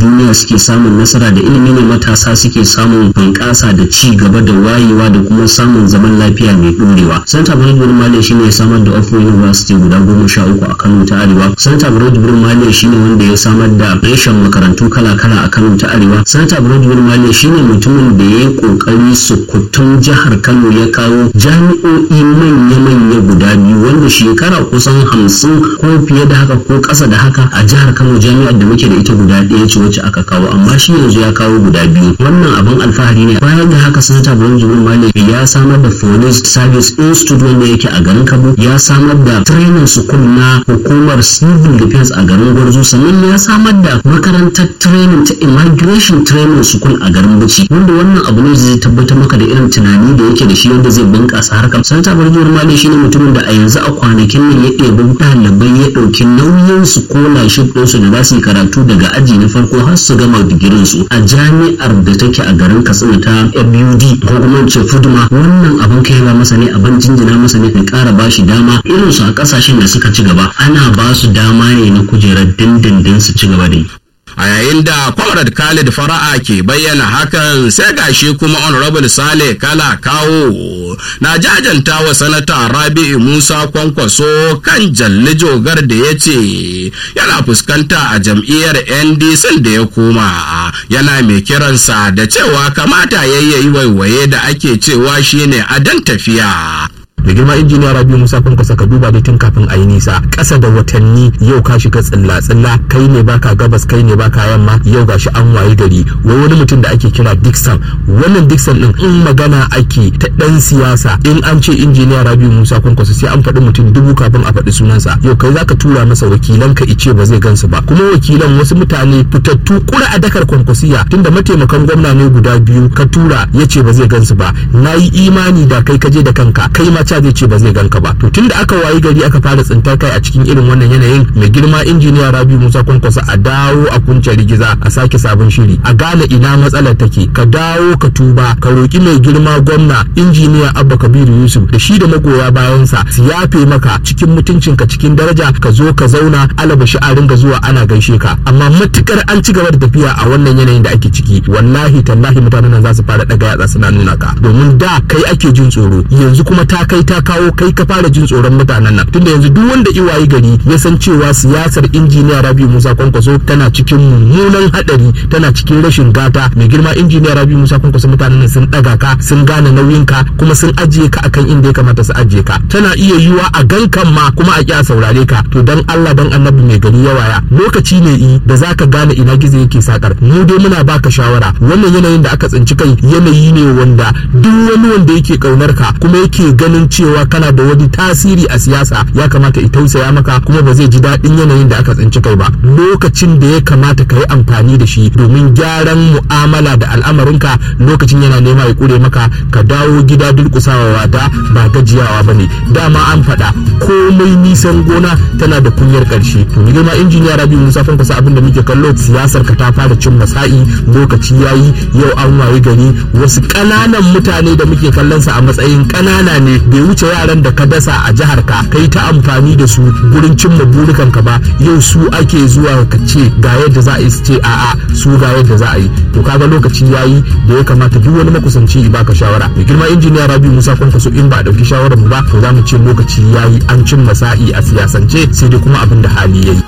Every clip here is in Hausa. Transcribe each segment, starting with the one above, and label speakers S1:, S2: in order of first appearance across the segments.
S1: duniya suke samun nasara da ilimi ne matasa suke samun bunƙasa da ci gaba da wayewa da kuma samun zaman lafiya mai ɗorewa santa barod bin maliya shine ya samar da open university guda goma sha uku a kano ta arewa santa barod bin maliya shine wanda ya samar da reshen makarantu kala-kala a kano ta arewa santa barod bin maliya shine mutumin da ya yi ƙoƙari sukutun jihar kano ya kawo jami'o'i manya-manya guda biyu wanda shekara kusan hamsin ko fiye da haka ko ƙasa da haka a jihar kano jami'ar da muke da ita guda ɗaya ce wacce aka kawo amma shi yanzu ya kawo guda biyu wannan abin alfahari ne bayan da haka sanata burin jibin malik ya samar da police service institute wanda yake a garin kabo ya samar da training school na hukumar civil defense a garin gwarzo sannan ya samar da makarantar training ta immigration training school a garin bauchi wanda wannan abu ne zai tabbatar maka da irin tunani da yake da shi wanda zai bunƙasa harkar sanata burin jibin malik shine mutumin da a yanzu a kwanakin nan ya ɗebi ɗalibai ya ɗauki nauyin su scholarship ɗinsu da za su yi karatu daga aji na farko har su gama digirin su a jami'ar da take a garin katsina ta FUD ko kuma ce fuduma wannan abin kai ba masa ne abin jinjina masa ne kai ƙara ba shi dama irin su a ƙasashen da suka ci gaba ana ba su dama ne na kujerar dindindin su ci gaba da yi
S2: a yayin da comrade khalid fara'a ke bayyana hakan sai gashi kuma honorable sale kala kawo na jajanta wa sanata rabi'u musa kwankwaso kan jalli jogar da ya ce yana fuskanta a jam'iyyar ndc da ya koma yana mai kiransa da cewa kamata yayyayi waiwaye da ake cewa shine adan tafiya
S3: da girma injiniya rabi musa kwankwasa ka duba dai tun kafin a yi nisa ƙasa da watanni yau ka shiga tsilla tsilla kai ne baka gabas kai ne baka yamma yau gashi an waye gari wai wani mutum da ake kira dixon wannan dixon din in magana ake ta dan siyasa in an ce injiniya rabi musa kwankwasa sai an faɗi mutum dubu kafin a faɗi sunansa yau kai zaka tura masa wakilan ka ice ba zai gansu ba kuma wakilan wasu mutane fitattu kura a dakar kwankwasiya tunda mataimakan gwamna ne guda biyu ka tura ya ce ba zai gansu ba na yi imani da kai kaje da kanka kai ma ca zai ce ba zai ganka ba to tunda aka wayi gari aka fara tsintar kai a cikin irin wannan yanayin mai girma injiniya rabi musa kwankwasa a dawo a kunce rigiza a sake sabon shiri a gane ina matsalar take ka dawo ka tuba ka roki mai girma gwamna injiniya abba kabiru yusuf da shi da magoya bayansa su yafe maka cikin mutuncinka cikin daraja ka zo ka zauna alaba shi a ringa zuwa ana gaishe ka amma matukar an ci gaba da tafiya a wannan yanayin da ake ciki wallahi tallahi mutanen nan za su fara daga yatsa suna nuna ka domin da kai ake jin tsoro yanzu kuma ta kai ta kawo kai ka fara jin tsoron mutanen nan tunda yanzu duk wanda iwaye gari ya san cewa siyasar injiniya rabi musa kwankwaso tana cikin mummunan hadari tana cikin rashin gata mai girma injiniya rabi musa kwankwaso mutanen nan sun daga ka sun gane nauyin ka kuma sun ajiye ka akan inda ya kamata su ajiye ka tana iya yiwa a gankan ma kuma a kya saurare ka to dan Allah dan annabi mai gari ya waya lokaci ne i da zaka gane ina gizo yake sakar mu dai muna baka shawara wannan yanayin da aka tsinci kai yanayi ne wanda duk wani wanda yake kaunar ka kuma yake ganin cewa kana da wani tasiri a siyasa ya kamata i tausaya maka kuma ba zai ji daɗin yanayin da aka tsinci kai ba lokacin da ya kamata ka yi amfani da shi domin gyaran mu'amala da al'amarinka lokacin yana nema ya kure maka ka dawo gida durƙusawa wada ba gajiyawa ba ne dama an faɗa komai nisan gona tana da kunyar ƙarshe to ni girma injiniya rabi musa fan kusa abin da muke kallo siyasar ka ta fara cin masa'i lokaci yayi yau an waye gari wasu ƙananan mutane da muke kallon sa a matsayin ƙanana ne bai wuce yaran da ka dasa a jihar ka kai ta amfani da su gurin cimma burikan ka ba yau su ake zuwa ka ce ga yadda za a yi su ce a'a su ga yadda za a yi to kaga lokaci yayi da ya kamata duk wani makusanci ya baka shawara mai girma injiniya rabi musa kwankwaso in ba a ɗauki shawarar mu ba to za mu ce lokaci yayi an cimma sa'i a siyasance sai dai kuma abin da hali yayi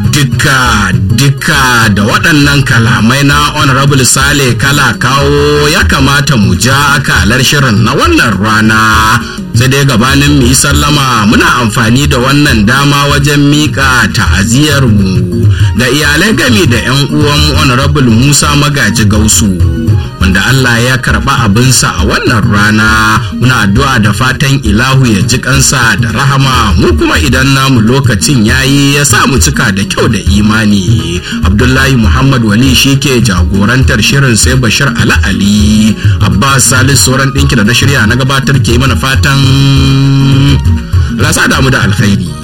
S2: Dukka dukka da waɗannan kalamai na honorable sale kala kawo ya kamata mu ja akalar shirin na wannan rana sai dai gabanin mu yi sallama muna amfani da wannan dama wajen miƙa ta'aziyar mu ga iyalai gami da 'yan uwan honorable musa magaji gausu wanda Allah ya karɓa abinsa a wannan rana muna addu'a da fatan ilahu ya ji kansa da rahama mu kuma idan namu lokacin yayi ya sa mu cika da kyau da imani abdullahi muhammad wali shi ke jagorantar shirin sai bashir ala ali abbas salis sauran ɗinki da na shirya na gabatar ke mana fatan rasa damu da alkhairi